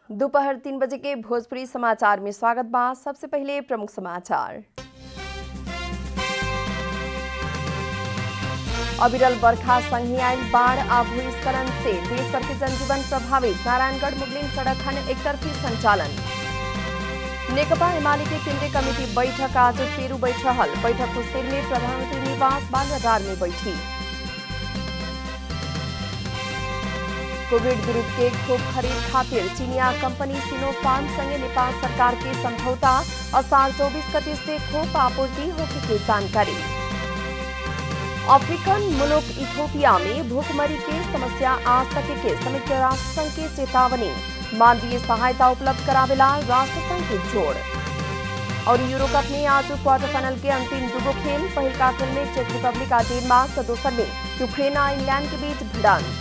दोपहर तीन बजे के भोजपुरी समाचार में स्वागत बा सबसे पहले प्रमुख समाचार अविरल बरखा संघी आयल बाढ़ आ भूस्खलन से देश भर के जनजीवन प्रभावित नारायणगढ़ मुगलिंग सड़क खंड एकतरफी संचालन नेकपा एमाले के केंद्रीय कमेटी बैठक आज फेरू बैठ रहल बैठक कुस्तिर में प्रधानमंत्री निवास बालराडार में बैठी कोविड विरुद्ध के खोप खरीद खातिर चीनिया कंपनी सिनोफार्म संगे नेपाल सरकार के समझौता असार चौबीस गते से खोप आपूर्ति होने की जानकारी अफ्रीकन मुल्क इथोपिया में भूखमरी की समस्या आ सके के संयुक्त राष्ट्र संघ के चेतावनी मानवीय सहायता उपलब्ध करावेला राष्ट्र संघ के जोड़ और यूरो कप में आज क्वार्टर फाइनल के अंतिम दुगो खेल पहलका खेल में चेक रिपब्लिक आ डेनमार्क तो दोसर में यूक्रेन आ इंग्लैंड के बीच भिड़ंत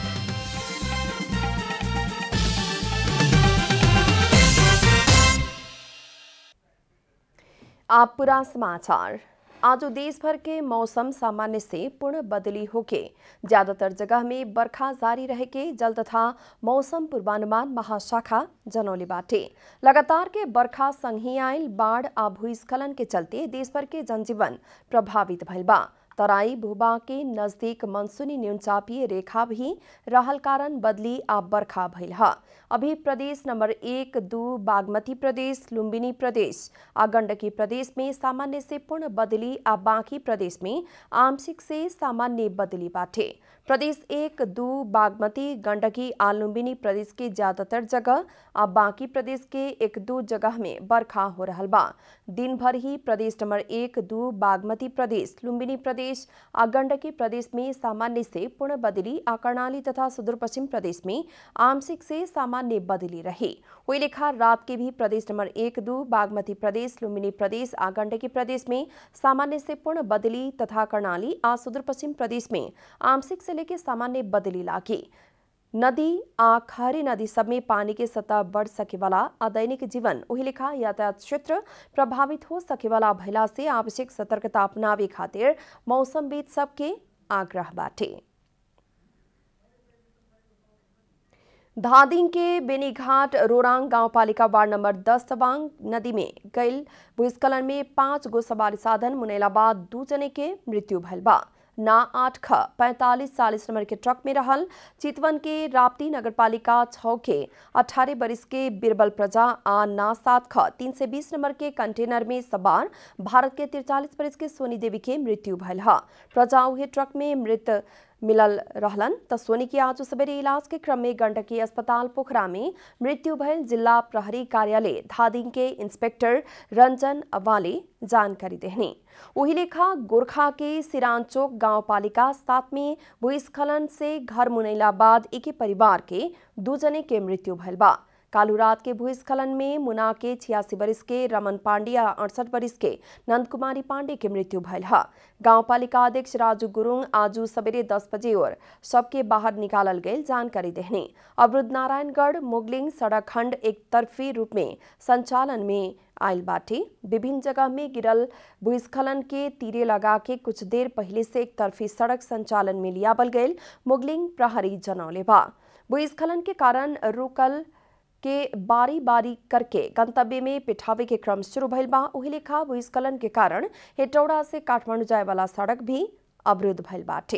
आप पूरा समाचार आज देश भर के मौसम सामान्य से पूर्ण बदली होके ज्यादातर जगह में बरखा जारी रहे के जल तथा मौसम पूर्वानुमान महाशाखा जनौले बाटे लगातार के बरखा संघी आयल बाढ़ आ भूस्खलन के चलते देश भर के जनजीवन प्रभावित भइल बा तराई भूबा के नजदीक मनसूनी न्यूनचापीय रेखा भी रहल कारण बदली आ बरखा भइल ह अभी प्रदेश नंबर एक दू बागमती प्रदेश लुम्बिनी प्रदेश आ गंडकी प्रदेश में सामान्य से पूर्ण बदली आ बाकी प्रदेश में आंशिक से सामान्य बदली बाटे प्रदेश एक दू बागमती गंडकी आ लुम्बिनी प्रदेश के ज्यादातर जगह आ बाकी प्रदेश के एक दू जगह में बरखा हो रहल बा दिन भर ही प्रदेश नंबर एक दू बागमती प्रदेश लुम्बिनी प्रदेश आ गंडकी प्रदेश में सामान्य से पूर्ण बदली आ कर्णाली तथा सुदूर पश्चिम प्रदेश में आंशिक से सामान्य बदली रही वही लेखा रात के भी प्रदेश नंबर एक दू बागमती प्रदेश लुम्बिनी प्रदेश आ गंडकी प्रदेश में सामान्य से पूर्ण बदली तथा कर्णाली आ सुदूर पश्चिम प्रदेश में आंशिक से लेकर सामान्य बदली लागी नदी आ खारी नदी सब में पानी के सतह बढ़ सके वाला आ दैनिक जीवन वही लेखा यातायात क्षेत्र प्रभावित हो सके वाला भइला से आवश्यक सतर्कता अपनावे खातिर मौसमविद सबके आग्रह बाटे धादिंग के बेनीघाट रोरांग गांवपालिका वार्ड नंबर दस तवांग नदी में गईल भूस्खलन में पांच गो सवारी साधन मुनेला बाद दू जने के मृत्यु भइल बा ना आठ ख पैंतालीस चालीस नंबर के ट्रक में रहल चितवन के राप्ती नगरपालिका छ के अठारह बरिस के बिरबल प्रजा आ ना सात ख तीन से बीस नंबर के कंटेनर में सवार भारत के तिरचालीस बरिस के सोनी देवी के मृत्यु भइल ह प्रजा उहे ट्रक में मृत मिलल रहलन त सोनी के आज सवेरे इलाज के क्रम में गंडकी अस्पताल पोखरा में मृत्यु भयल जिला प्रहरी कार्यालय धादिंग के इंस्पेक्टर रंजन अवाले जानकारी देहनी वही लेखा गोरखा के सिरानचोक गांव पालिका सात में भूस्खलन से घर मुनैला बाद एक परिवार के दू जने के मृत्यु भयल बा कालू रात के भूस्खलन में मुना के छियासी बरिस के रमन पांडे आ अड़सठ बरिस के नंद कुमारी पांडे के मृत्यु भयल है गांव पालिका अध्यक्ष राजू गुरुंग आजू सवेरे दस बजे और सबके बाहर निकालल गए जानकारी देहने अवरुद्ध नारायणगढ़ मुगलिंग सड़क खंड एक तरफी रूप में संचालन में आयल बाटे विभिन्न जगह में गिरल भूस्खलन के तीरे लगा के कुछ देर पहले से एक तरफी सड़क संचालन में लियाबल गए मुगलिंग प्रहरी जनौले बा भूस्खलन के कारण रुकल के बारी बारी करके गंतव्य में पिठावे के क्रम शुरू भइल बा वही लेखा भूस्खलन के कारण हेटौड़ा से काठमांडू जाए वाला सड़क भी अवरुद्ध भइल बाटे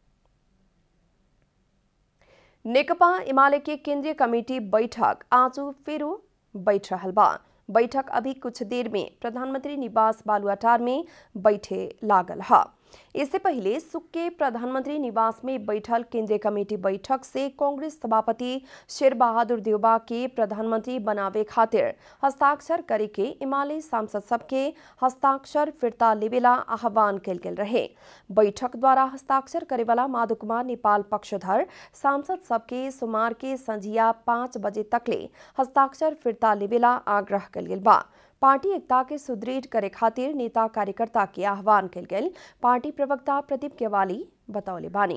नेकपा एमाले के केंद्रीय कमेटी बैठक आज फेरू बैठ रहल बा बैठक अभी कुछ देर में प्रधानमंत्री निवास बालुआटार में बैठे लागल है इससे पहले सुख के प्रधानमंत्री निवास में बैठल केंद्रीय कमेटी बैठक से कांग्रेस सभापति शेर बहादुर देवबा के प्रधानमंत्री बनावे खातिर हस्ताक्षर करे के इमाले सांसद सबके हस्ताक्षर फिरता लेवेला आह्वान कल गेल रहे बैठक द्वारा हस्ताक्षर करे वाला माधव कुमार नेपाल पक्षधर सांसद सबके सोमवार के संझिया पाँच बजे तकले हस्ताक्षर फिरता लेवेला आग्रह कल गेल बा पार्टी एकता के सुदृढ़ करे खातिर नेता कार्यकर्ता के आह्वान कल गेल पार्टी प्रवक्ता प्रदीप केवाली बतौले बानी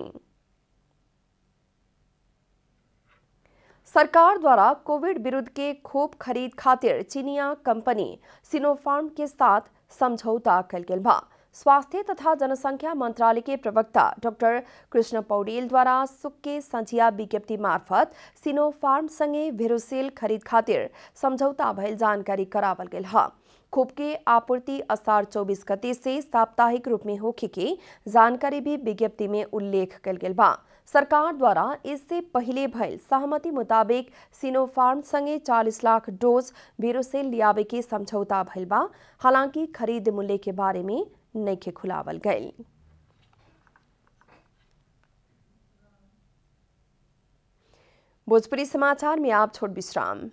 सरकार द्वारा कोविड विरुद्ध के खोप खरीद खातिर चीनिया कंपनी सिनोफार्म के साथ समझौता कल गेल बा स्वास्थ्य तथा जनसंख्या मंत्रालय के प्रवक्ता डॉक्टर कृष्ण पौडेल द्वारा सुक्के संझिया विज्ञप्ति मार्फत सिनो फार्म संगे भेरोसेल खरीद खातिर समझौता भइल जानकारी करावल गेल ह खोप के आपूर्ति असार 24 गते से साप्ताहिक रूप में होखे के जानकारी भी विज्ञप्ति में उल्लेख कल गेल बा सरकार द्वारा इससे पहले भइल सहमति मुताबिक सिनोफार्म संगे 40 लाख डोज वीरोसेल लियावे के समझौता भइल बा हालांकि खरीद मूल्य के बारे में नइखे खुलावल गईल भोजपुरी समाचार में आप छोट विश्राम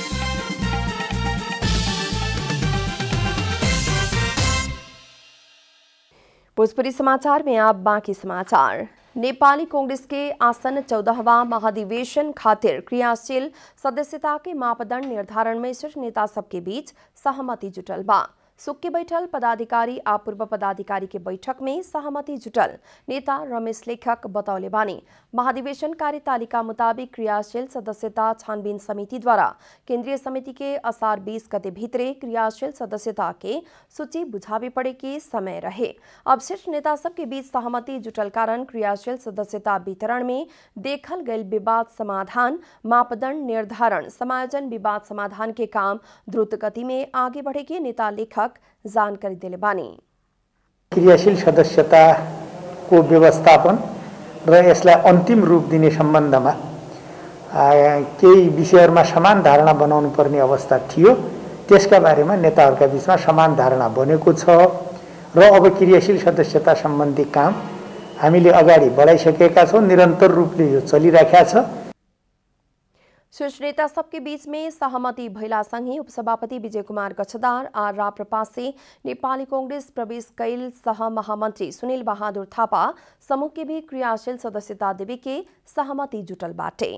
भोजपुरी समाचार में आप बाकी समाचार नेपाली कांग्रेस के आसन चौदहवा महाधिवेशन खातिर क्रियाशील सदस्यता के मापदंड निर्धारण में शीर्ष नेता सबके बीच सहमति जुटल बा सुख के बैठल पदाधिकारी आ पूर्व पदाधिकारी के बैठक में सहमति जुटल नेता रमेश लेखक बतौले बानी महाधिवेशन कार्यतालिका मुताबिक क्रियाशील सदस्यता छानबीन समिति द्वारा केंद्रीय समिति के असार 20 गते भीतरे क्रियाशील सदस्यता के सूची बुझावे पड़े के समय रहे अब शीर्ष नेता सबके बीच सहमति जुटल कारण क्रियाशील सदस्यता वितरण में देखल गयल विवाद समाधान मापदंड निर्धारण समायोजन विवाद समाधान के काम द्रुत गति में आगे बढ़े के नेता लेखक जानकारी दिले बानी क्रियाशील सदस्यताको व्यवस्थापन र यसलाई अन्तिम रूप दिने सम्बन्धमा आ, केही विषयहरूमा समान धारणा बनाउनु पर्ने अवस्था थियो त्यसका बारेमा नेताहरूका बिचमा समान धारणा बनेको छ र अब क्रियाशील सदस्यता सम्बन्धी काम हामीले अगाडि बढाइसकेका छौँ निरन्तर रूपले यो चलिराखेका छ शीर्ष नेता सबके बीच में सहमति भैला संगे उपसभापति विजय कुमार गच्छदार आ राप्रपा से नेपाली कांग्रेस प्रवेश कैल सह महामंत्री सुनील बहादुर थापा समूह के भी क्रियाशील सदस्यता देवे के सहमति जुटल बाटे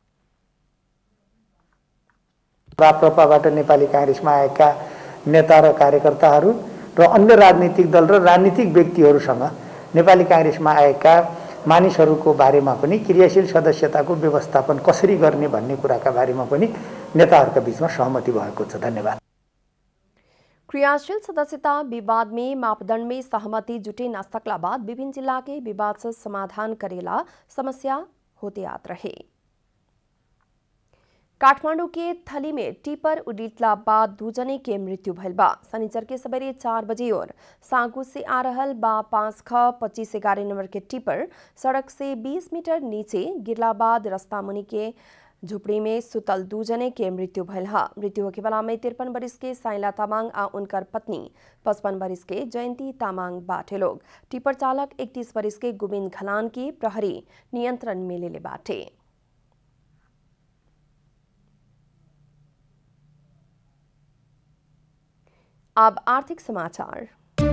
राप्रपाबाट नेपाली काङ्ग्रेसमा आएका नेता र कार्यकर्ताहरू र अन्य राजनीतिक दल र राजनीतिक व्यक्तिहरूसँग नेपाली काङ्ग्रेसमा आएका मानिसहरूको बारेमा पनि क्रियाशील सदस्यताको व्यवस्थापन कसरी गर्ने भन्ने कुराका बारेमा पनि नेताहरूका बिचमा सहमति भएको छ धन्यवाद क्रियाशील सदस्यता विवाद में मापदंड में सहमति जुटे न सकला बाद विभिन्न जिला के विवाद से समाधान करेला समस्या होते आत रहे काठमांडू के थली में टिपर उडितला बाद दू जने के मृत्यु भइल बा शनिचर के सवेरे चार बजे और सागू से आ रहल बा पाँच ख पच्चीस ग्यारह नंबर के टिपर सड़क से 20 मीटर नीचे गिरला बाद रास्ता मुनि के झुपड़ी में सुतल दू जने के मृत्यु भइल हा मृत्यु होके वाला में तिरपन बरिस के साइला तामाङ आ उनकर पत्नी पचपन बरिस के जयंती तामाङ बाटे लोग टिपर चालक इकतीस बरिस के गोविंद खलान की प्रहरी नियंत्रण में लेले बाटे अब आर्थिक समाचार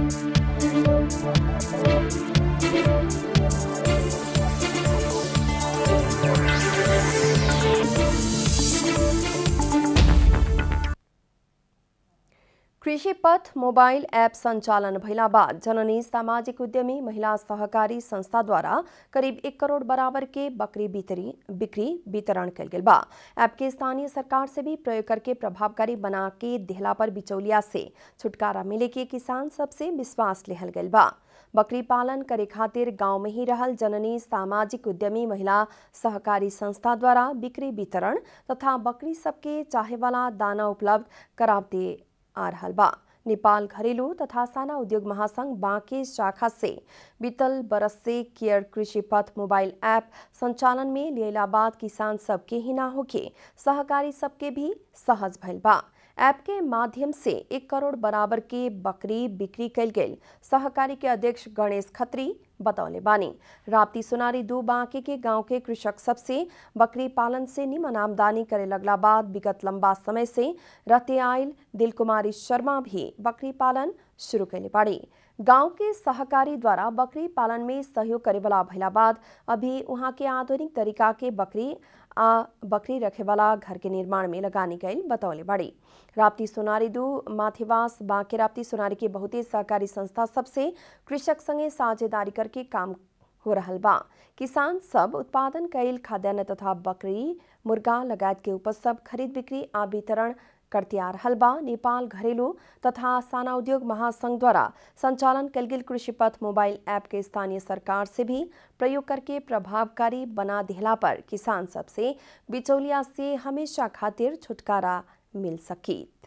कृषि पथ मोबाइल ऐप संचालन भइला बाद जननी सामाजिक उद्यमी महिला सहकारी संस्था द्वारा करीब एक करोड़ बराबर के बकरी बितरी बिक्री वितरण कल गेल बा ऐप के स्थानीय सरकार से भी प्रयोग करके प्रभावकारी बना के देहला पर बिचौलिया से छुटकारा मिले के किसान सबसे विश्वास लेहल गल बा बकरी पालन करे खातिर गांव में ही रहल जननी सामाजिक उद्यमी महिला सहकारी संस्था द्वारा बिक्री वितरण तथा बकरी सबके चाहे वाला दाना उपलब्ध करावते आ रहल बा नेपाल घरेलू तथा साना उद्योग महासंघ बांके शाखा से बीतल बरस से केयर कृषि पथ मोबाइल ऐप संचालन में लियला बाद किसान सबके ही ना होके सहकारी सबके भी सहज भइल बा ऐप के माध्यम से एक करोड़ बराबर के बकरी बिक्री कल गई सहकारी के अध्यक्ष गणेश खत्री बतौले बानी राप्ती सुनारी दू बांके के गांव के कृषक सबसे बकरी पालन से निमन आमदनी करे लगला बाद विगत लंबा समय से रहते आयल दिल कुमारी शर्मा भी बकरी पालन शुरू कैले बाड़ी गांव के सहकारी द्वारा बकरी पालन में सहयोग करे वाला भइला बाद अभी वहाँ के आधुनिक तरीका के बकरी आ बकरी रखे वाला घर के निर्माण में लगानी गई बतौले बाड़ी राप्ती सोनारी दू माथिवास बांके राप्ती सोनारी के बहुते सहकारी संस्था सबसे कृषक संगे साझेदारी करके काम हो रहल बा किसान सब उत्पादन कैल खाद्यान्न तथा बकरी मुर्गा लगायत के उपज सब खरीद बिक्री आ वितरण करतियार हलबा नेपाल घरेलु तथा साना उद्योग महासंघ द्वारा संचालन कल गेल कृषि पथ मोबाइल ऐप के स्थानीय सरकार से भी प्रयोग करके प्रभावकारी बना दिहला पर किसान सबसे बिचौलिया से हमेशा खातिर छुटकारा मिल सकित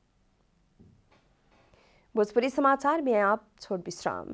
भोजपुरी समाचार में आप छोट विश्राम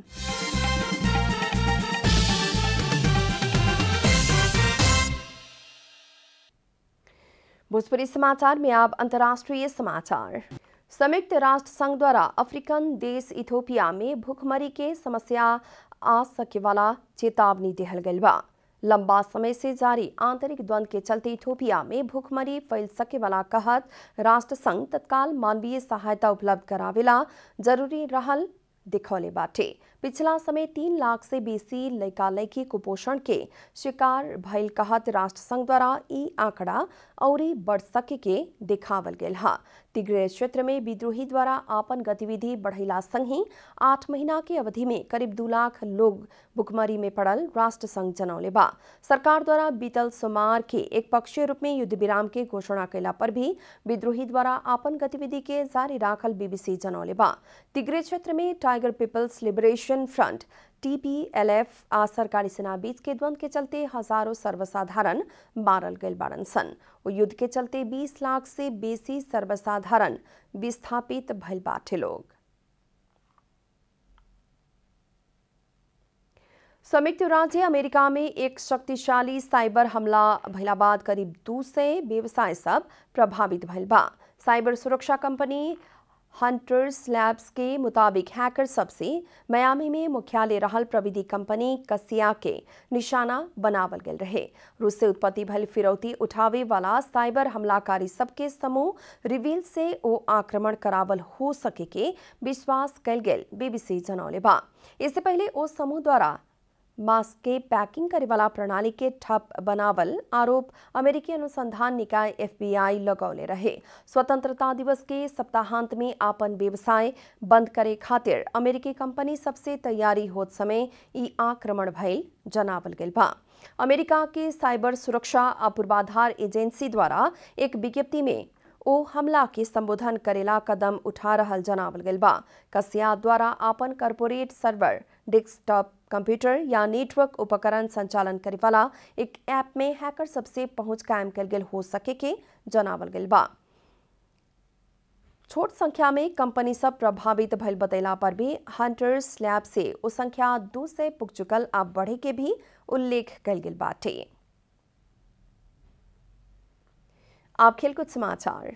भोजपुरी समाचार में अब अंतर्राष्ट्रीय समाचार संयुक्त राष्ट्र संघ द्वारा अफ्रीकन देश इथोपिया में भूखमरी के समस्या आ सके वाला चेतावनी दिहल गई बा लंबा समय से जारी आंतरिक द्वंद के चलते इथोपिया में भूखमरी फैल सके वाला कहत राष्ट्र संघ तत्काल मानवीय सहायता उपलब्ध करावेला जरूरी रहल दिखौले बाटे पिछला समय तीन लाख से बेसी लड़का लड़की कुपोषण के शिकार भइल कहत राष्ट्र संघ द्वारा ई आंकड़ा औरी बढ़ सके के दिखावल गेल हा तिग्रे क्षेत्र में विद्रोही द्वारा आपन गतिविधि बढ़ैला संग ही आठ महीना के अवधि में करीब दू लाख लोग भुखमरी में पड़ल राष्ट्र संघ जनौले बा सरकार द्वारा बीतल सोमवार के एक पक्षीय रूप में युद्ध विराम के घोषणा कैला पर भी विद्रोही द्वारा आपन गतिविधि के जारी राखल बीबीसी जनौले बा तिग्रे क्षेत्र में Tiger People's Liberation Front TPLF आ सरकारी सेना बीच के द्वंद के चलते हजारों सर्वसाधारण मारल गए बाड़न सन वो युद्ध के चलते 20 लाख से बेसी सर्वसाधारण विस्थापित भइल बाटे लोग संयुक्त राज्य अमेरिका में एक शक्तिशाली साइबर हमला भइला बाद करीब दू सय व्यवसाय सब प्रभावित भइल बा साइबर सुरक्षा कंपनी हंटर्स लैब्स के मुताबिक हैकर सबसे मयामी में मुख्यालय रहल प्रविधि कंपनी कसिया के निशाना बनावल गेल रहे रूस से उत्पत्ति भल फिरौती उठावे वाला साइबर हमलाकारी सबके समूह रिवील से ओ आक्रमण करावल हो सके के विश्वास कल गेल बीबीसी जनौले बा इससे पहले ओ समूह द्वारा मास्क के पैकिंग करे वाला प्रणाली के ठप बनावल आरोप अमेरिकी अनुसंधान निकाय एफबीआई लगौले रहे स्वतंत्रता दिवस के सप्ताहांत में आपन व्यवसाय बंद करे खातिर अमेरिकी कंपनी सबसे तैयारी होत समय ई आक्रमण भइल जनावल गेल बा अमेरिका के साइबर सुरक्षा आ पूर्वाधार एजेंसी द्वारा एक विज्ञप्ति में ओ हमला के संबोधन करेला कदम उठा रहल जनावल गेल बा कसिया द्वारा आपन कॉरपोरेट सर्वर डेस्कटॉप कंप्यूटर या नेटवर्क उपकरण संचालन करे वाला एक ऐप में हैकर सबसे पहुंच कायम कल गेल हो सके के जनावल गेल बा छोट संख्या में कंपनी सब प्रभावित भइल बतैला पर भी हंटर्स लैब से ओ संख्या दू से पुग चुकल आ बढ़े के भी उल्लेख कल गेल बाटे आप खेलकूद समाचार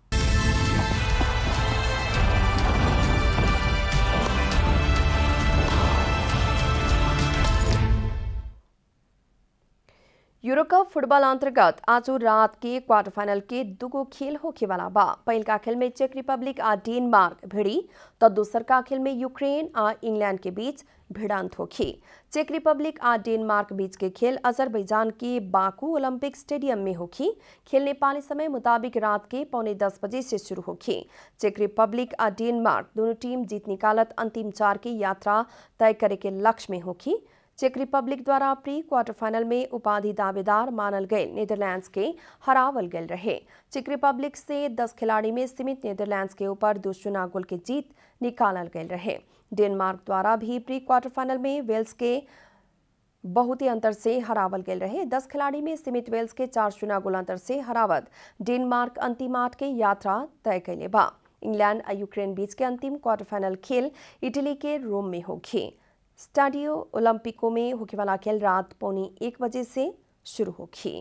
यूरोकप फुटबॉल अंतर्गत आज रात के क्वार्टर फाइनल के दुगो खेल होखे वाला बा पहिल का खेल में चेक रिपब्लिक आ डेनमार्क भिड़ी तो दूसर का खेल में यूक्रेन आ इंग्लैंड के बीच भिड़ंत होखी चेक रिपब्लिक आ डेनमार्क बीच के खेल अजरबैजान के बाकू ओलंपिक स्टेडियम में होखी खेल नेपाली समय मुताबिक रात के पौने दस बजे से शुरू होखी चेक रिपब्लिक आ डेनमार्क दोनों टीम जीत निकालत अंतिम चार की यात्रा तय करे के लक्ष्य में होखी चेक रिपब्लिक द्वारा प्री क्वार्टर फाइनल में उपाधि दावेदार मानल गए नीदरलैंड्स के हरावल गए रहे चेक रिपब्लिक से 10 खिलाड़ी में सीमित नीदरलैंड्स के ऊपर दो शून्य गोल की जीत निकालल गए रहे डेनमार्क द्वारा भी प्री क्वार्टर फाइनल में वेल्स के बहुत ही अंतर से हरावल गए रहे दस खिलाड़ी में सीमित वेल्स के चार शून्य गोल अंतर से हरावत डेनमार्क अंतिम आठ के यात्रा तय कैले बा इंग्लैंड और यूक्रेन बीच के अंतिम क्वार्टर फाइनल खेल इटली के रोम में होगी स्टाडियो ओलंपिको में होने वाला खेल रात पौने एक बजे से शुरू होगी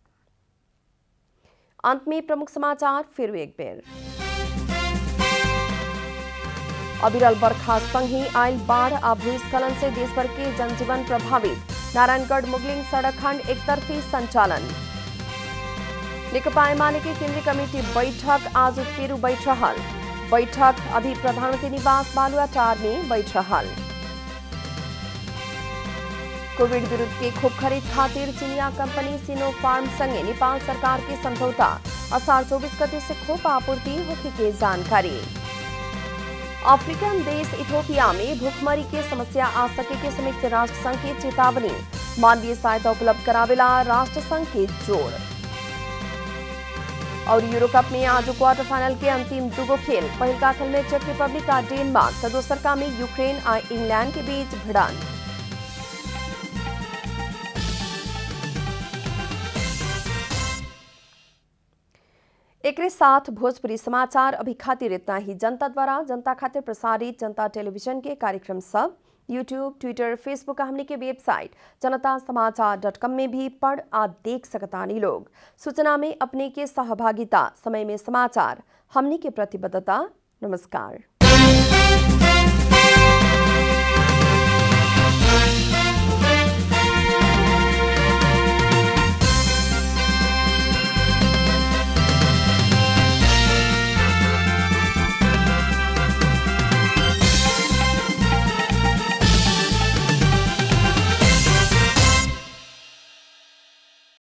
अंत में प्रमुख समाचार फिर एक बेर अविरल बरखा संग ही आयल बाढ़ आ भूस्खलन से देश भर के जनजीवन प्रभावित नारायणगढ़ मुगलिंग सड़क खंड एक तरफी संचालन नेकपा एमाले के केंद्रीय कमेटी बैठक आज फिर बैठ रहल बैठक अभी प्रधानमंत्री निवास बालुआटार में बैठ रहल कोविड विरुद्ध के खोप खरीद खातिर चीनिया कंपनी सिनो फार्म संगे नेपाल सरकार के समझौता असार चौबीस गते से खोप आपूर्ति होने की जानकारी अफ्रीकन देश इथोपिया में भूखमरी के समस्या आ सके के संयुक्त राष्ट्र संघ की चेतावनी मानवीय सहायता उपलब्ध करावेला राष्ट्र संघ के जोड़ और यूरो कप में आज क्वार्टर फाइनल के अंतिम दुगो खेल पहल का खेल में चेक रिपब्लिक आ डेनमार्क तो दोसर का में यूक्रेन आ इंग्लैंड के बीच भिड़ंत एक साथ भोजपुरी समाचार अभी खातिर इतना ही जनता द्वारा जनता खातिर प्रसारित जनता टेलीविजन के कार्यक्रम सब यूट्यूब ट्विटर फेसबुक हमने के वेबसाइट जनता समाचार डॉट कॉम में भी पढ़ आ देख सकतानी लोग सूचना में अपने के सहभागिता समय में समाचार हमने के प्रतिबद्धता नमस्कार